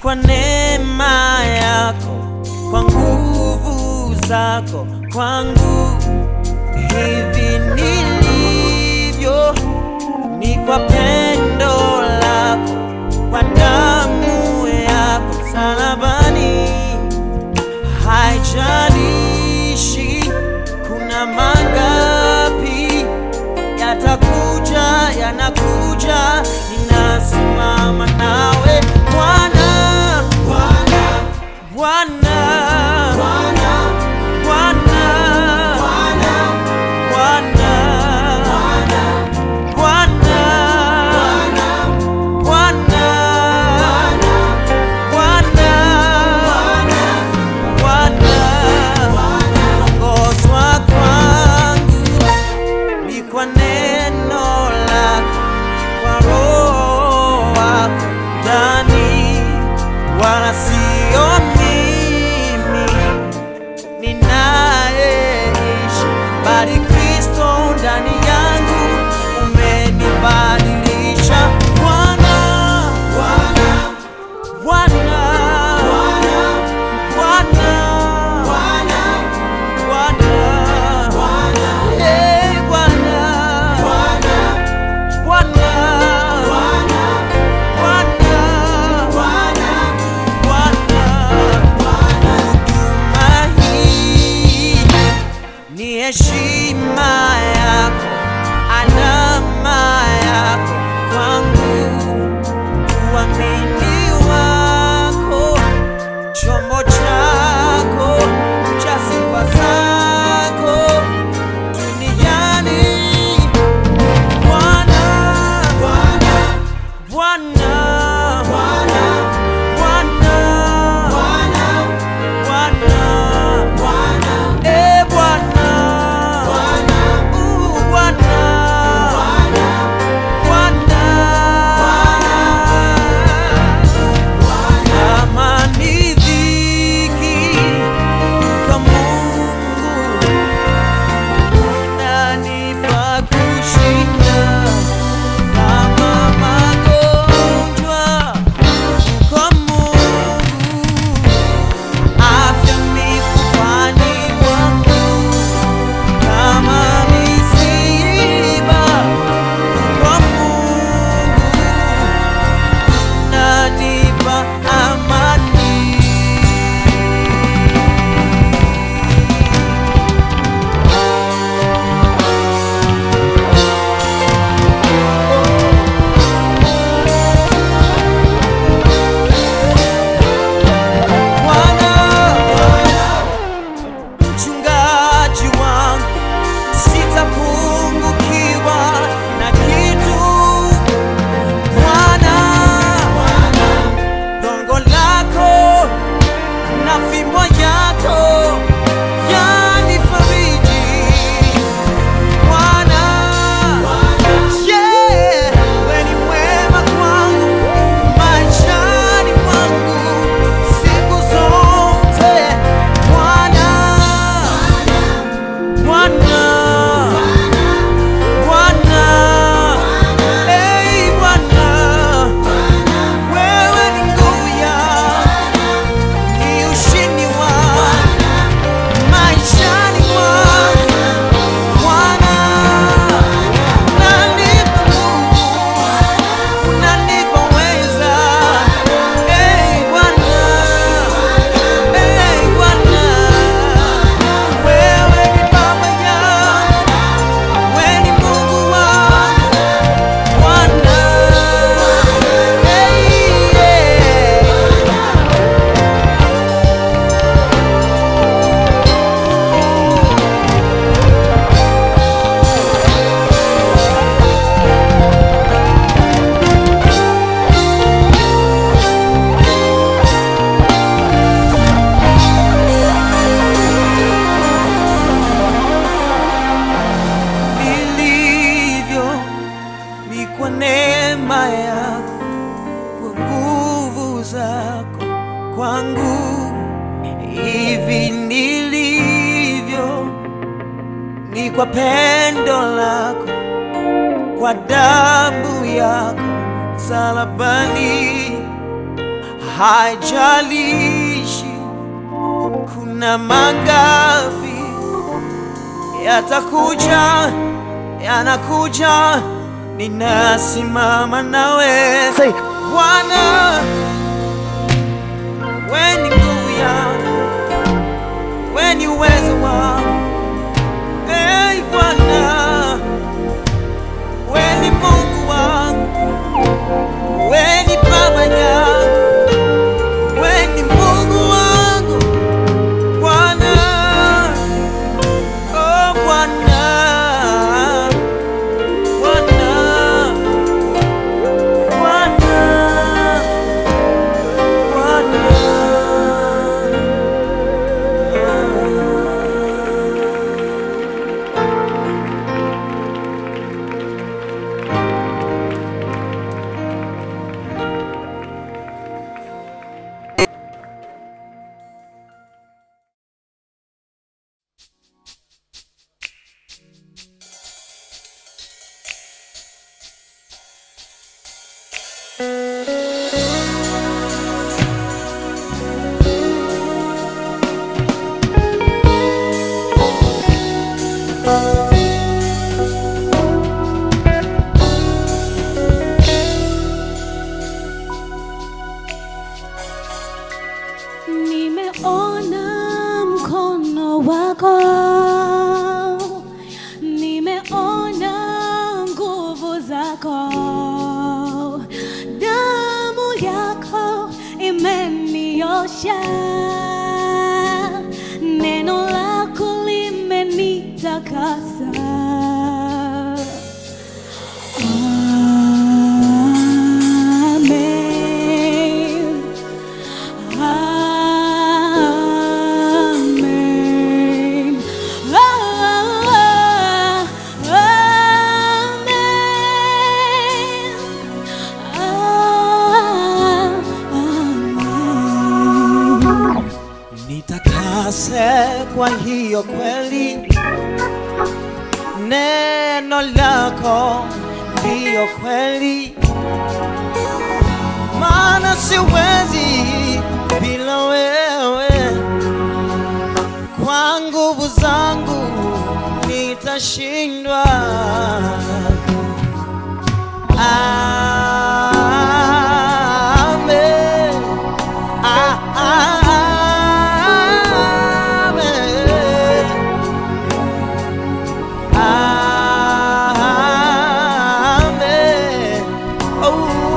kwa neema yako, kwa nguvu zako kwangu. Hivi nilivyo ni kwa pendo lako, kwa damu yako msalabani. Haijalishi kuna mangapi yatakuja, yanakuja, ninasimama nawe Bwana, Bwana, Bwana, Bwana, Bwana, Bwana, Bwana, Bwana, Bwana, kuongozwa kwangu ni kwa neno lako, kwa roho wako ndani, wala sio mimi ninayeishi, bali Kristo ndani yangu umenibadilisha. Bwana, Bwana, Bwana, Bwana, Bwana, Bwana, eh, Bwana, Bwana, Bwana, Bwana, Bwana, huduma hii ni heshima yako, alama yako kwangu, uamini wako, chombo chako cha sifa zako duniani. Bwana, Bwana, Bwana, Bwana, Bwana, Bwana, Bwana, eh, Bwana, uh, Bwana, Bwana, kama ni dhiki kwa Mungu unanipa kushinda kama magonjwa kwa Mungu, afya mifupani mwangu, kama misiba kwa Mungu unanipa amani. Bwana, mchungaji wangu, sitapungukiwa na kitu. Bwana, gongo lako na fimbo yako yanifariji. Bwana, yeah, wewe ni mwema kwangu maishani mwangu siku zote. Bwana, Bwana, Bwana, hey Bwana, wewe ni nguvu yangu, ni ushindi wangu maishani mwangu. Bwana, unanipa nguvu, unanipa uweza. Hey Bwana, hey Bwana, wewe ni baba yangu, wewe ni Mungu wangu. Bwana, hey, yeah. nilivyo ni kwa neema yako, kwa nguvu zako kwangu. Hivi nilivyo ni kwa pendo lako, kwa damu yako msalabani. haijalishi kuna mangapi yatakuja, yanakuja, ninasimama nawe Say, Bwana, we ni nguvu yangu, we ni uwezo wangu. Hey Bwana, we ni Mungu wangu, we ni Baba yangu, we ni Mungu wangu Bwana. Oh Bwana, Bwana, Bwana, Bwana. Nimeona mkono wako, nimeona nguvu zako, damu yako imeniosha, neno lako limenitakasa. Amen. Amen. Ah, Amen. Ah, Amen. Nitakase kwa hiyo kweli, neno lako ndiyo kweli, maana siwezi bila wewe. Kwa nguvu zangu nitashindwa. Amen. Ah, ah, amen. Amen. Oh,